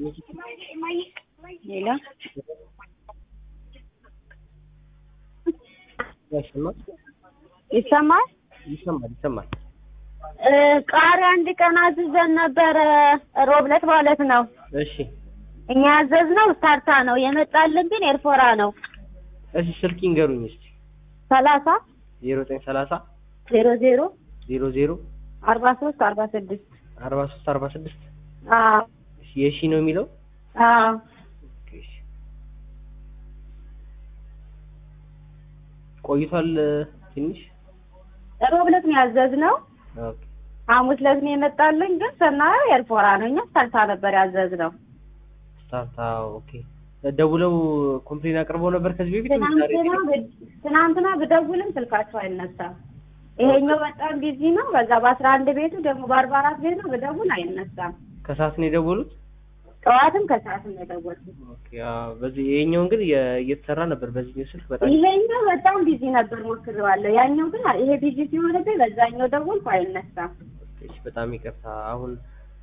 ሌላ ይሰማል ይሰማል። ይሰማል ይሰማል። ቃሪያ አንድ ቀን አዝዘን ነበረ ሮብለት ማለት ነው። እሺ እኛ ያዘዝነው ስታርታ ነው የመጣልን ግን ኤርፎራ ነው። እሺ ስልክ ይንገሩኝ እስቲ ሰላሳ ዜሮ ዘጠኝ ሰላሳ ዜሮ ዜሮ ዜሮ ዜሮ አርባ ሶስት አርባ ስድስት አርባ ሶስት አርባ ስድስት አዎ እሺ የሺ ነው የሚለው አዎ ኦኬ፣ እሺ። ቆይቷል ትንሽ ሮብለት ነው ያዘዝነው። ኦኬ ሐሙስ ዕለት ነው የመጣልን ግን ስናየው ኤርፎራ ነው። እኛ ስታርታ ነበር ያዘዝነው። ስታርታ ኦኬ ደውለው ኮምፕሌን አቅርበው ነበር ከዚህ በፊት ወይስ ዛሬ? ትናንትና ብ- ትናንትና ብደውልም ስልካቸው አይነሳም። ይሄኛው በጣም ቢዚ ነው። በዛ በአስራ አንድ ቤቱ ደግሞ በአርባ አራት ቤቱ ብደውል አይነሳም። ከሰዓት ነው የደወሉት ጠዋትም ከሰዓትም ነው የደወልኩት። ኦኬ አዎ በዚህ ይሄኛውን ግን የ- እየተሰራ ነበር በዚህኛው ስልክ በጣም ይሄኛው በጣም ቢዚ ነበር ሞክሬዋለሁ። ያኛው ግን ይሄ ቢዚ ሲሆንብኝ በዛኛው ደወልኩ አይነሳም። እሺ በጣም ይቅርታ አሁን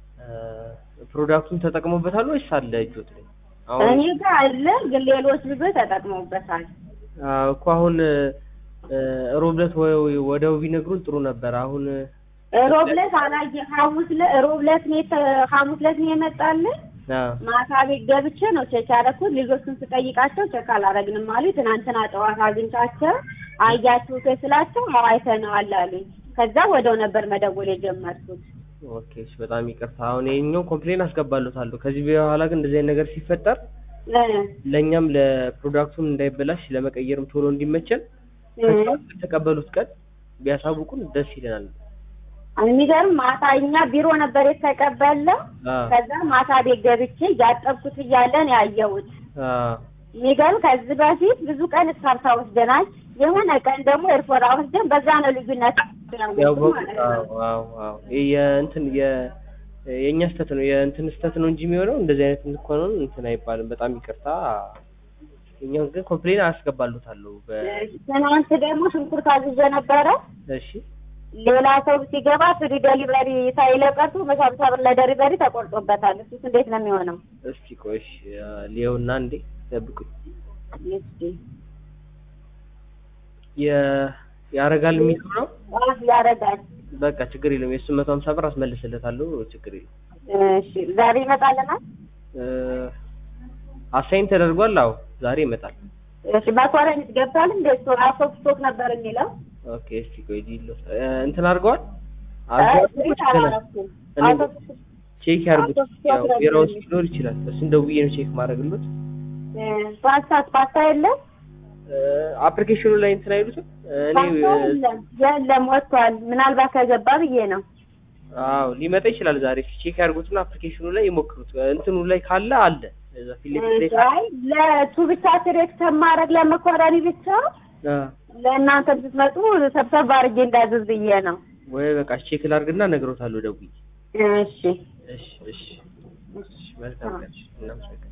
ፕሮዳክቱን ተጠቅሞበታል ወይስ አለ እጆት ላይ አሁን እኔ ጋር አለ ግን ሌሎች ልጆች ተጠቅመውበታል። አዎ እኮ አሁን ሮብለት ወደው ቢነግሩን ጥሩ ነበር አሁን ሮብለት አላየ ሐሙስ ለ- ሮብለት ነው የተ- ሐሙስ ዕለት ነው የመጣልን አዎ ማታ ቤት ገብቼ ነው ቼክ ያደረኩት። ልጆቹን ስጠይቃቸው ቼክ አላረግንም አሉኝ። ትናንትና ጠዋት አግኝቻቸው አያችሁት ወይ ስላቸው አዎ አይተነዋል አሉኝ። ከዛ ወደው ነበር መደወል የጀመርኩት። ኦኬ እሺ በጣም ይቅርታ አሁን ይሄኛው ኮምፕሌን አስገባለታለሁ ከዚህ በኋላ ግን እንደዚህ አይነት ነገር ሲፈጠር እ ለእኛም ለፕሮዳክቱም እንዳይበላሽ ለመቀየርም ቶሎ እንዲመቸን እ ከተቀበሉት ቀን ቢያሳውቁን ደስ ይለናል የሚገርም ማታ እኛ ቢሮ ነበር የተቀበለው። አዎ ከዛ ማታ ቤት ገብቼ እያጠብኩት እያለን ያየሁት አዎ የሚገርም ከዚህ በፊት ብዙ ቀን እስካርታ ወስደናል። የሆነ ቀን ደግሞ ኤርፎራ ወስደን በዛ ነው ልዩነት ያወቁ ማለት ነው። አዎ አዎ አዎ ይሄ የእንትን የ የእኛ ስተት ነው የእንትን ስተት ነው እንጂ የሚሆነው እንደዚህ አይነት እንኳን እንትን አይባልም። በጣም ይቅርታ። እኛው ግን ኮምፕሌን አስገባሉታለሁ። በ ትናንት ደግሞ ሽንኩርት አዝዤ ነበረ። እሺ ሌላ ሰው ሲገባ ፍሪ ደሊቨሪ ሳይለቀቱ በሳብሳ ብር ለደሊቨሪ ተቆርጦበታል። እሱስ እንዴት ነው የሚሆነው? እስቲ ቆይ እሺ ሊየውና እንዴ ጠብቁኝ። እስኪ የ ያረጋል የሚለው ነው። አፍ ያረጋል። በቃ ችግር የለም። የእሱን መቶ ሀምሳ ብር አስመልስለታለሁ። ችግር የለም። እሺ ዛሬ ይመጣልናል። አሳይን ተደርጓል። አዎ ዛሬ ይመጣል። እሺ መኮረኒ ገብቷል። እንደ ስቶር አውት ኦፍ ስቶክ ነበር የሚለው ኦኬ እስቲ ቆይ ዲሎ እንትን አድርገዋል አይ፣ አድርገዋል ቤት አላረኩም። እኔ አውት ኦፍ ስቶክ ቼክ ያርጉት። አውቶ ያው ስቶክ ቢራ ነበር ውስጥ ሊኖር ይችላል። እሱን ደውዬ ነው ቼክ ማድረግሎት። እ፣ ፓስታ ፓስታ የለም አፕሊኬሽኑ ላይ እንትን አይሉትም። እኔ ፓስታ የለም የለም ወጥቷል። ምናልባት ከገባ ብዬ ነው። አዎ ሊመጣ ይችላል ዛሬ። እስኪ ቼክ ያርጉትና አፕሊኬሽኑ ላይ ይሞክሩት። እንትኑ ላይ ካለ አለ እዛ ፊት ለፊት ላይ ካለ አይ ለቱ ብቻ ትሬክት ማድረግ ለመኮረኒ ብቻ አ፣ ለእናንተ ስትመጡ ሰብሰብ አድርጌ እንዳዘዝ ብዬ ነው። ወይ በቃ ቼክ ላድርግና እነግሮታለሁ ደውዬ። እሺ እሺ እሺ እሺ መልካም ቀን። እናመሰግናለን።